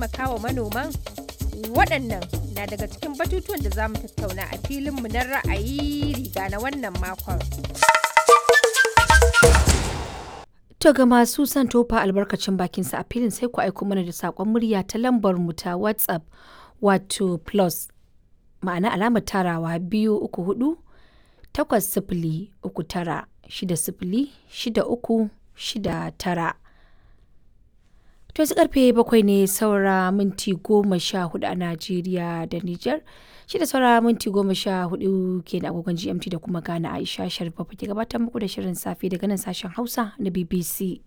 taimakawa manoman? Waɗannan na daga cikin batutuwan da za mu tattauna a filinmu na ra'ayi riga na wannan makon. To ga masu son tofa albarkacin bakinsa a filin sai ku aiko mana da saƙon murya ta lambar mu ta WhatsApp wato plus ma'ana alamar tarawa biyu uku hudu takwas sifili uku tara shida sifili shida uku shida tara. To yanzu karfe bakwai ne saura minti goma sha hudu a Najeriya da Nijar. Shi da saura minti goma sha hudu ke da agogon GMT da kuma Ghana Aisha Sharif ke gabatar muku da shirin safe daga nan sashen Hausa na BBC.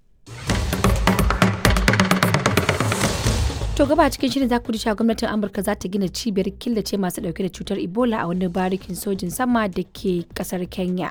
To gaba cikin shirin za ku ji cewa gwamnatin Amurka za ta gina cibiyar killace masu dauke da cutar Ebola a wani barikin sojin sama da ke kasar Kenya.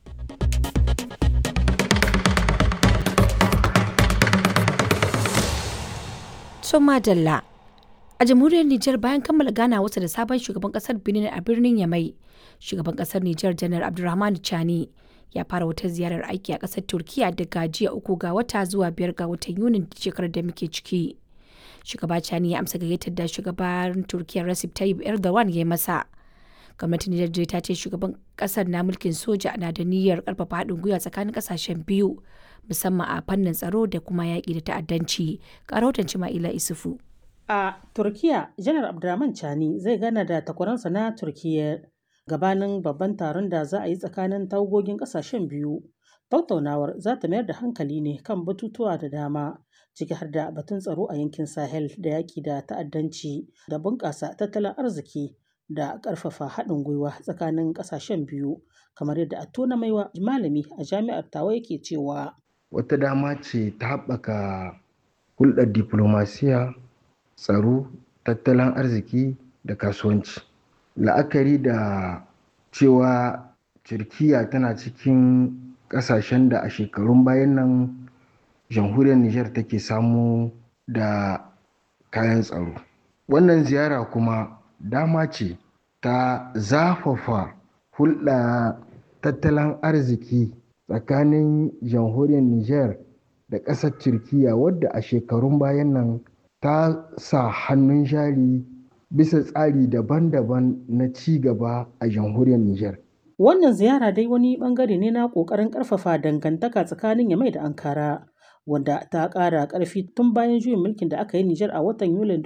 Soma Dalla. A jamhuriyar Nijar bayan kammala gana wasa da sabon shugaban kasar Benin a birnin Yamai, shugaban kasar Nijar Janar Abdulrahman Chani ya fara wata ziyarar aiki a kasar Turkiya daga jiya uku ga wata zuwa biyar ga watan Yunin shekarar da muke ciki. Shugaba Chani ya amsa gayyatar da shugaban Turkiya Recep Tayyip Erdogan ya yi masa. Gwamnatin Nijar ta ce shugaban kasar na mulkin soja na da niyyar karfafa haɗin gwiwa tsakanin kasashen biyu musamman a fannin tsaro da kuma yaƙi da ta'addanci. Ƙarautan Cima'ila Isufu. A Turkiya, Janar Abdurrahman Chani zai gana da takwaransa na Turkiyya gabanin babban taron da za a yi tsakanin tawagogin ƙasashen biyu. Tattaunawar za ta mayar da hankali ne kan batutuwa da dama, ciki har da batun tsaro a yankin Sahel da yaƙi da ta'addanci da bunƙasa tattalin arziki da ƙarfafa haɗin gwiwa tsakanin ƙasashen biyu, kamar yadda Attona Maiwa malami a jami'ar Tawa yake cewa. Wata dama ce ta haɓaka hulɗar diplomasiya tsaro tattalin arziki da kasuwanci la'akari da cewa turkiya tana cikin ƙasashen da a shekarun bayan nan jamhuriyar niger take samu da kayan tsaro wannan ziyara kuma dama ce ta zafafa hulɗa tattalin arziki tsakanin jamhuriyar niger da ƙasar turkiya wadda a shekarun bayan nan ta sa hannun jari bisa tsari daban-daban na ci gaba a jamhuriyar Nijar. Wannan ziyara dai wani bangare ne na ƙoƙarin ƙarfafa dangantaka tsakanin Yamai da Ankara, wanda ta ƙara ƙarfi tun bayan juyin mulkin da aka yi Nijar a watan Yulin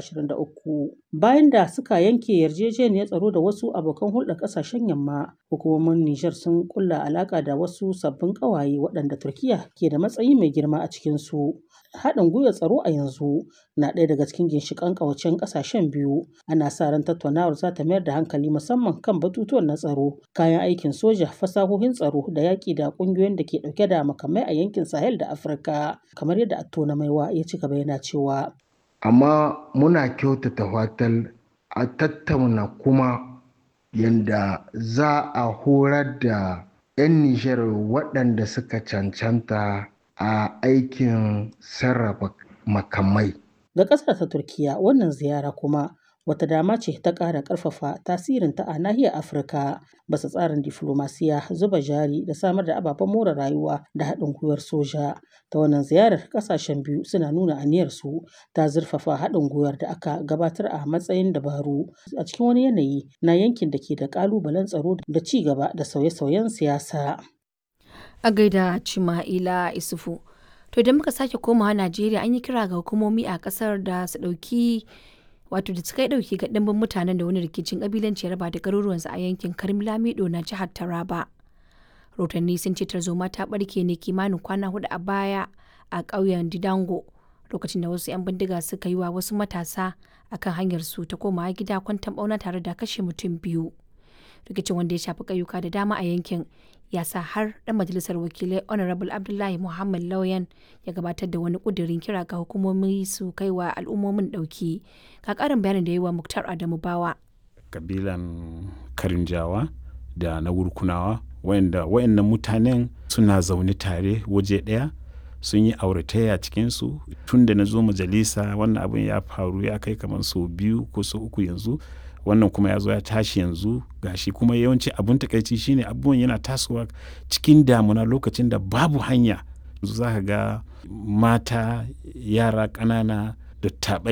2023. Bayan da suka yanke yarjejeniyar tsaro da wasu abokan hulɗar ƙasashen yamma, hukumomin Nijar sun ƙulla alaƙa da wasu sabbin ƙawaye waɗanda Turkiya ke da matsayi mai girma a cikinsu. haɗin gwiwar tsaro a yanzu na ɗaya daga cikin ginshiƙan ƙawacen ƙasashen biyu ana sa ran tattaunawar za ta mayar da hankali musamman kan batutuwan na tsaro kayan aikin soja fasahohin tsaro da yaƙi da ƙungiyoyin da ke ɗauke da makamai a yankin sahel da afirka kamar yadda attona maiwa ya ci gaba yana cewa amma muna kyautata fatar a tattauna kuma yadda za a horar da 'yan nijar waɗanda suka cancanta a aikin sarrafa makamai. Ga ƙasar ta Turkiya wannan ziyara kuma wata dama ce ta ƙara ƙarfafa tasirinta a nahiyar Afirka basa tsarin diflomasiya zuba jari da samar da ababen more rayuwa da haɗin gwiwar soja. Ta wannan ziyarar ƙasashen biyu suna nuna aniyarsu ta zurfafa haɗin gwiwar da aka gabatar a matsayin dabaru a cikin wani yanayi na yankin da ke da ƙalubalen tsaro da ci gaba da sauye-sauyen siyasa. a gaida Cima'ila Isufu. To idan muka sake komawa Najeriya an yi kira ga hukumomi a kasar da su ɗauki wato da suka yi ɗauki ga ɗimbin mutanen da wani rikicin ƙabilanci ya raba da garuruwansu a yankin Karim Lamido na jihar Taraba. Rotanni sun ce tarzoma ta ɓarke ne kimanin kwana hudu a baya a ƙauyen Didango lokacin da wasu 'yan bindiga suka yi wa wasu matasa akan hanyar su ta komawa gida kwantan ɓauna tare da kashe mutum biyu. Rikicin wanda ya shafi ƙauyuka da dama a yankin ya sa har ɗan majalisar wakilai honorable abdullahi muhammad lauyan ya gabatar da wani ƙudurin kira ga hukumomi su kai wa al'ummomin ɗauki ka ƙarin bayanin da yi wa muktar adamu bawa kabilan karinjawa da na wurkunawa wayanda wayannan mutanen suna zaune tare waje ɗaya sun yi auratayya cikinsu tun da na zo majalisa wannan abin ya faru ya kai kamar sau biyu ko sau uku yanzu wannan kuma ya zo ya tashi yanzu gashi kuma yawanci abun takaici shine abubuwan yana tasowa cikin damuna lokacin da babu hanya yanzu za ka ga mata yara ƙanana da taɓai